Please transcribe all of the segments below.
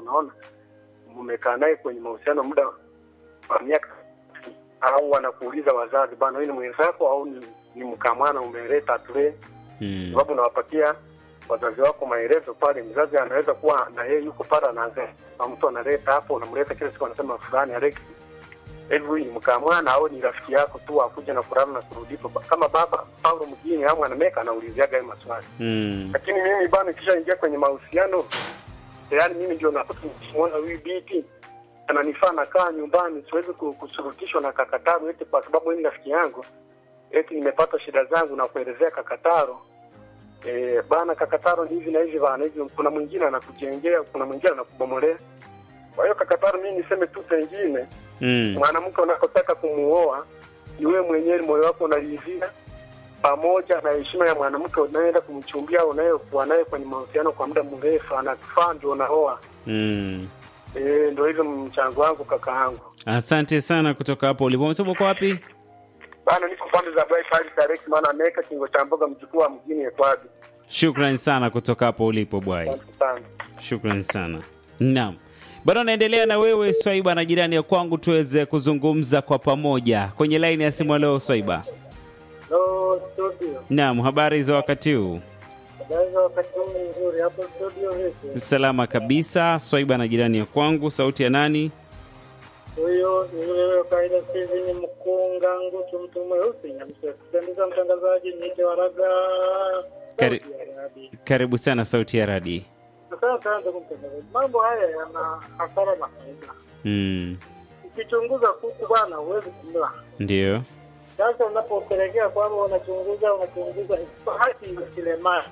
unaona mmekaa naye kwenye mahusiano muda wa miaka au wanakuuliza wazazi bana, wewe ni mwenzako au ni, ni mkamwana umeleta tule, Mm. sababu unawapatia wazazi wako maelezo pale. Mzazi anaweza kuwa na yeye yuko pale, anaanza na mtu analeta hapo, unamleta kila siku, anasema fulani Alex, hivi huyu ni mkamwana au ni rafiki yako tu akuja na kulala na kurudi hapo? Kama baba Paulo mjini au anameka anauliziaga hayo maswali Mm. lakini mimi bana, kishaingia kwenye mahusiano tayari, mimi ndio nakuta nikimwona huyu binti ananifaa, nakaa nyumbani, siwezi ku- kusurutishwa na kakataro eti kwa sababu yeye ni rafiki yangu, eti nimepata shida zangu na kuelezea kakataro. E, bana kakataro ni hivi na hivi bana hivi, kuna mwingine anakujengea, kuna mwingine anakubomolea. Kwa hiyo kakataro, mimi niseme tu pengine Mm. mwanamke unapotaka kumuoa ni wewe mwenyewe, moyo wako unaridhia, pamoja na heshima ya mwanamke unayeenda kumchumbia au unayekuwa naye kwenye mahusiano kwa muda mrefu, anakufaa ndio unaoa. Mm. E, ndio hivyo mchango wangu kaka yangu Asante sana kutoka hapo ulipo. Umesema uko wapi? bana, niko pande za bypass direct, maana ameweka kingo cha mboga mjukuu wa mjini Ekwabi. Shukran sana kutoka hapo ulipo bwai. Asante sana. Shukran sana. Naam, bado naendelea na wewe Swaiba na jirani ya kwangu, tuweze kuzungumza kwa pamoja kwenye laini ya simu. Leo Swaiba. Hello studio, Naam, habari za wakati huu? habari za wakati huu nzuri hapo studio vipi? Salama kabisa. Swaiba na jirani ya kwangu, sauti ya nani? Huyo ni yule yule kaida hivi ni mkunga ngutu mtu mweusi nyamsependeza mtangazaji niite waraga Kari- Sauti ya Arabi. Karibu sana, sauti ya radi. Asante sana ndugu mtangazaji, mambo haya yana hasara na faida. Mm, Ukichunguza kuku bwana, huwezi kumla. ndio. Sasa unapopelekea kwamba unachunguza unachunguza, haki ilemani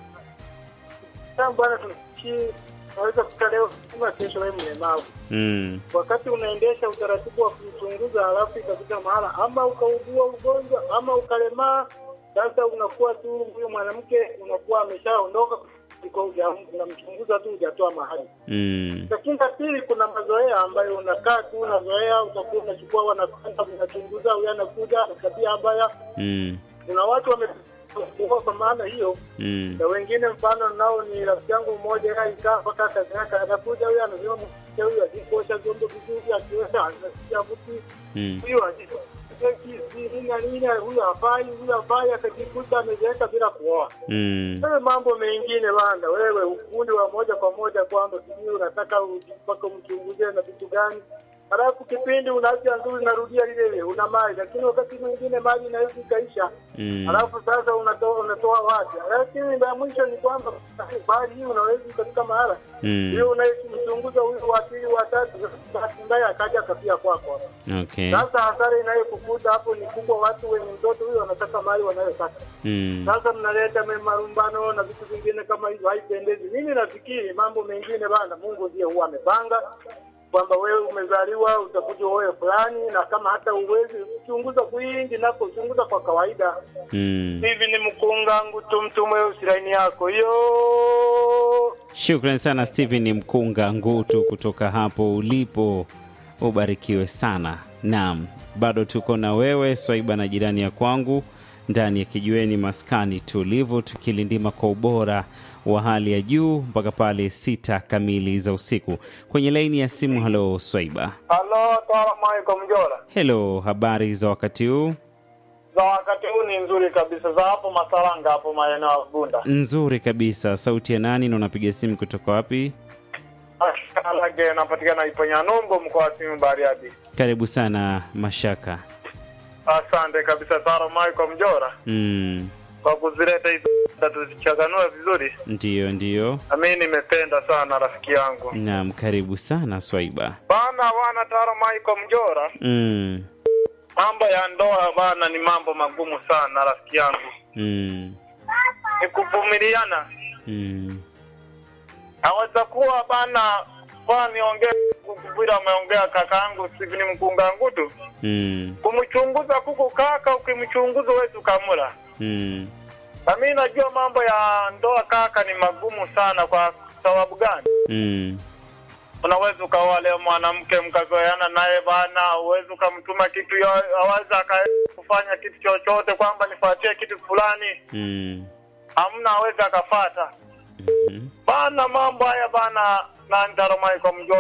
sasa bwana, tunafikiri unaweza kuta leo kama kesho wewe mlemavu Mm, wakati unaendesha utaratibu wa kumchunguza, halafu ikafika mahala ama ukaugua ugonjwa ama ukalemaa, sasa unakuwa tu huyu mwanamke unakuwa ameshaondoka kwa unamchunguza tu hujatoa mahali. mm, Lakini la pili, kuna mazoea ambayo unakaa tu unazoea, utakuwa unachukua wanakwenda unachunguza, huyu anakuja na tabia mbaya. mm, Kuna watu wamekuwa kwa maana hiyo mm, na wengine mfano nao ni rafiki yangu mmoja yeye alikaa mpaka kazi yake anakuja huyu anasema mke huyu akikosha vyombo vizuri akiosha anasikia mtu mm. huyu nini huyu hafai huyu hafai akajikuta amezeeka bila kuoa. Mm, Wewe mambo mengine banda, wewe ufundi wa moja kwa moja kwamba sijui unataka mpaka umchunguzie na vitu gani, halafu kipindi una afya nzuri narudia lile lile, una mali, lakini wakati mwingine mali inaweza ikaisha mm, Alafu sasa unatoa unatoa wapi? Lakini la mwisho ni kwamba bali hii unaweza katika mahala mm. hiyo unayemchunguza huyu wa pili wa tatu, bahati mbaya akaja akapia kwako. Okay. Sasa hasara inayokukuta hapo ni kubwa. Watu wenye mtoto huyo wanataka mali wanayotaka, Mm, sasa mnaleta me- marumbano na vitu vingine kama hivyo, haipendezi. Mimi nafikiri mambo mengine bana, Mungu ndiye huwa amepanga kwamba wewe umezaliwa utakuja uoe fulani, na kama hata uwezi chunguza kwingi nako chunguza kwa kawaida mm. hivi ni mkungangu tu mtu mweusi laini yako hiyo Shukran sana Stephen Mkunga Ngutu kutoka hapo ulipo, ubarikiwe sana. Naam, bado tuko na wewe Swaiba na jirani ya kwangu ndani ya kijiweni maskani tulivu, tukilindima kwa ubora wa hali ya juu mpaka pale sita kamili za usiku. Kwenye laini ya simu, halo Swaiba. halo taamaiko mjola Helo, habari za wakati huu? za wakati huu ni nzuri kabisa za hapo masalanga hapo maeneo ya bunda Nzuri kabisa. Sauti ya nani na unapiga simu kutoka wapi? lage napatikana iponya numbo mkoa wa simu bariadi Karibu sana Mashaka. asante kabisa taamaiko mjora Mm, kwa kuzileta hizo tuzichaganue vizuri ndiyo ndiyo. na mimi nimependa sana rafiki yangu Naam, karibu sana Swaiba. bana wana taamaiko mjora Mm, mambo ya ndoa bana ni mambo magumu sana rafiki yangu mm, ni kuvumiliana mm, aweza kuwa bana kwa niongee vile ameongea kakaangu Stephen Mkunga tu mm, kumchunguza kuku kaka, ukimchunguza huwezi ukamula. mm, Na mimi najua mambo ya ndoa kaka ni magumu sana. Kwa sababu gani? mm, Unaweza ukaoa leo mwanamke mkazoeana naye bana, uwezi ukamtuma kitu, yo- aweza aka kufanya kitu chochote kwamba nifuatie kitu fulani, mm, hamna, aweza akafata mm. bana. Mambo haya bana, na Ndaromai kwa mjua